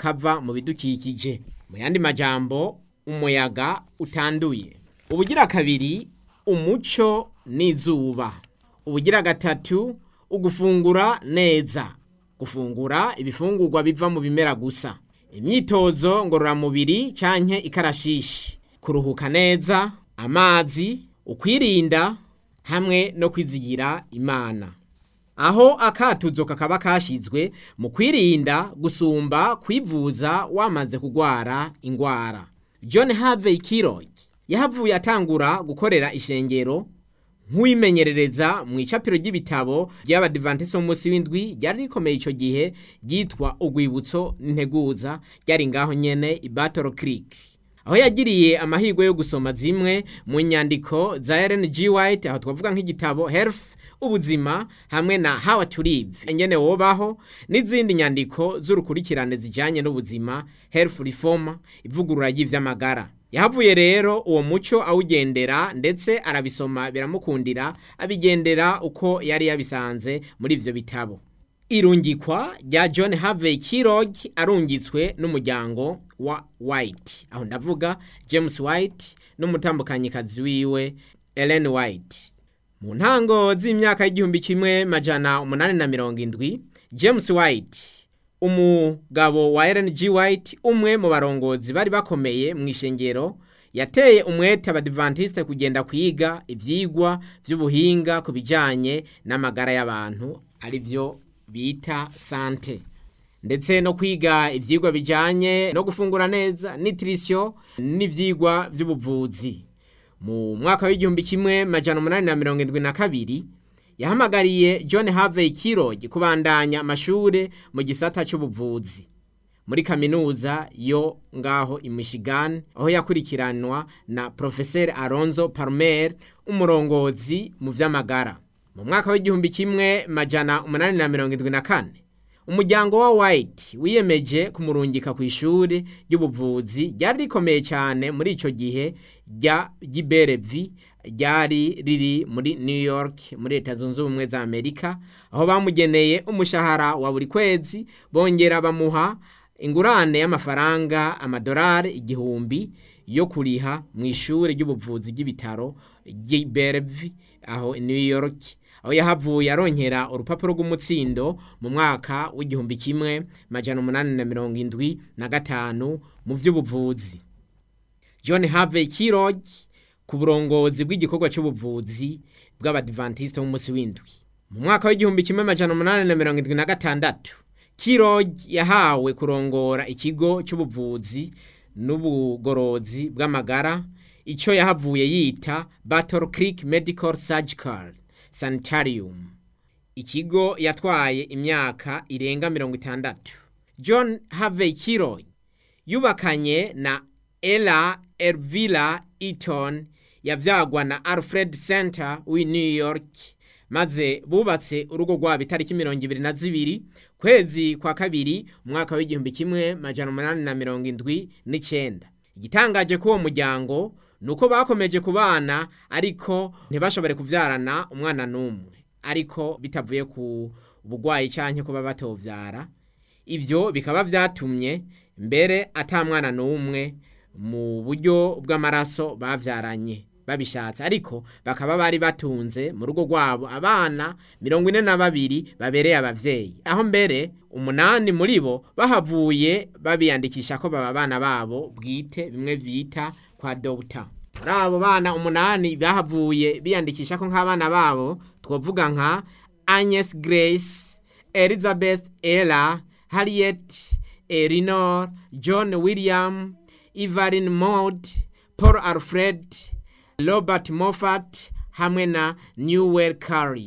kava mu bidukikije mu yandi majambo umuyaga utanduye ubugira kabiri umuco n'izuba ubugira gatatu ugufungura neza gufungura ibifungurwa biva mu bimera gusa imyitozo ngororamubiri canke ikarashishi kuruhuka neza amazi ukwirinda hamwe no kwizigira imana aho akatuzo kakaba kashizwe mu kwirinda gusumba kwivuza wamaze kugwara ingwara john harvey kirog yahavuye atangura gukorera ishengero nk'uwimenyerereza mu icapiro ry'ibitabo ry'abadivantiso mu munsi w'indwi ryari rikomeye ico gihe ryitwa urwibutso n'integuza ryari ngaho nyene i battle creek aho yagiriye amahirwe yo gusoma zimwe mu nyandiko za Ellen G. White aho twavuga nk'igitabo Health ubuzima hamwe na How to Live engene wobaho n'izindi nyandiko z'urukurikirane zijanye n'ubuzima Health Reform ivugurura ry'ivy'amagara yahavuye rero uwo muco awugendera ndetse arabisoma biramukundira abigendera uko yari yabisanze muri ivyo bitabo irungikwa rya john harvey kirog arungitswe n'umuryango wa white aho ndavuga james white n'umutambukanyikazi wiwe ellen white mu ntango z'imyaka y'igihumbi kimwe majana umunani na mirongo indwi james white umugabo wa ellen g white umwe mu barongozi bari bakomeye mu ishengero yateye umwete abadivantisite kugenda kwiga ivyigwa vy'ubuhinga ku bijanye n'amagara y'abantu ari vyo bita sante ndetse no kwiga ivyigwa bijanye no gufungura neza nutrition n'ivyigwa vy'ubuvuzi mu mwaka w'igihumbi kimwe majana umunani na mirongo indwi na kabiri yahamagariye john harvey kirog kubandanya amashure mu gisata c'ubuvuzi muri kaminuza yo ngaho i michigan aho yakurikiranwa na profeseri alonzo palmer umurongozi mu vy'amagara mu mwaka w'igihumbi kimwe majana umunani na mirongo indwi na kane umuryango wa white wiyemeje kumurungika ku ishuri ry'ubuvuzi ryari rikomeye cyane muri ico gihe rya giberevi ryari riri muri new york muri leta zunze ubumwe za amerika aho bamugeneye umushahara wa buri kwezi bongera bamuha ingurane y'amafaranga amadolari igihumbi yo kuriha mu ishuri ry'ubuvuzi ry'ibitaro giberevi aho new york aho yahavuye aronkera urupapuro rw'umutsindo mu mwaka w'igihumbi kimwe majana umunani na mirongo indwi na gatanu mu vy'ubuvuzi john harvey kirog ku burongozi bw'igikorwa c'ubuvuzi bw'abadivantisite b'umunsi w'indwi mu mwaka w'igihumbi kimwe majana umunani na mirongo indwi na gatandatu kirog yahawe kurongora ikigo c'ubuvuzi n'ubugorozi bw'amagara ico yahavuye yita battle creek medical surgical sanitarium ikigo yatwaye imyaka irenga mirongo itandatu john harvey kirog yubakanye na ella elvira eaton yavyagwa na alfred center w'i new york maze bubatse urugo rwabo itariki mirongo ibiri na zibiri kwezi kwa kabiri umwaka w'igihumbi kimwe majana umunani na mirongo indwi n'icenda igitangaje k'uwo muryango ni uko bakomeje kubana ariko ntibashobore kuvyarana umwana n'umwe ariko bitavuye ku bugwayi canke kuba batovyara ivyo bikaba vyatumye mbere ata mwana n'umwe mu buryo bw'amaraso bavyaranye babishatse ariko bakaba bari batunze mu rugo rwabo abana mirongo ine na babiri babereye abavyeyi aho mbere umunani muri bo bahavuye babiyandikisha ko baba abana babo bwite bimwe bita kwa dogita muri abo bana umunani bahavuye biyandikisha ko nk'abana babo twavuga nka agnes grace elizabeth ella harriet elinor john william evelyn maud paul alfred robert moffat hamwe na newell curry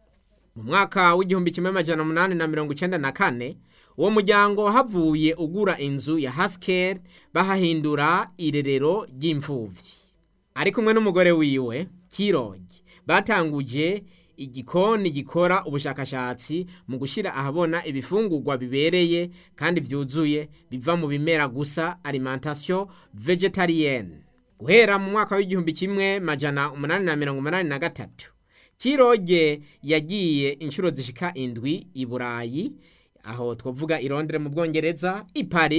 mu mwaka w'igihumbi kimwe amajana umunani na mirongo icenda na kane uwo muryango havuye ugura inzu ya haskell bahahindura irerero ry'imfuvyi ari kumwe n'umugore wiwe kirogi batanguje igikoni gikora ubushakashatsi mu gushyira ahabona ibifungurwa bibereye kandi byuzuye biva mu bimera gusa alimentation vegetarienne guhera mu mwaka w'igihumbi kimwe majana umunani na mirongo umunani na gatatu kiroge yagiye inshuro zishika indwi i burayi aho twavuga i Londres mu bwongereza i Paris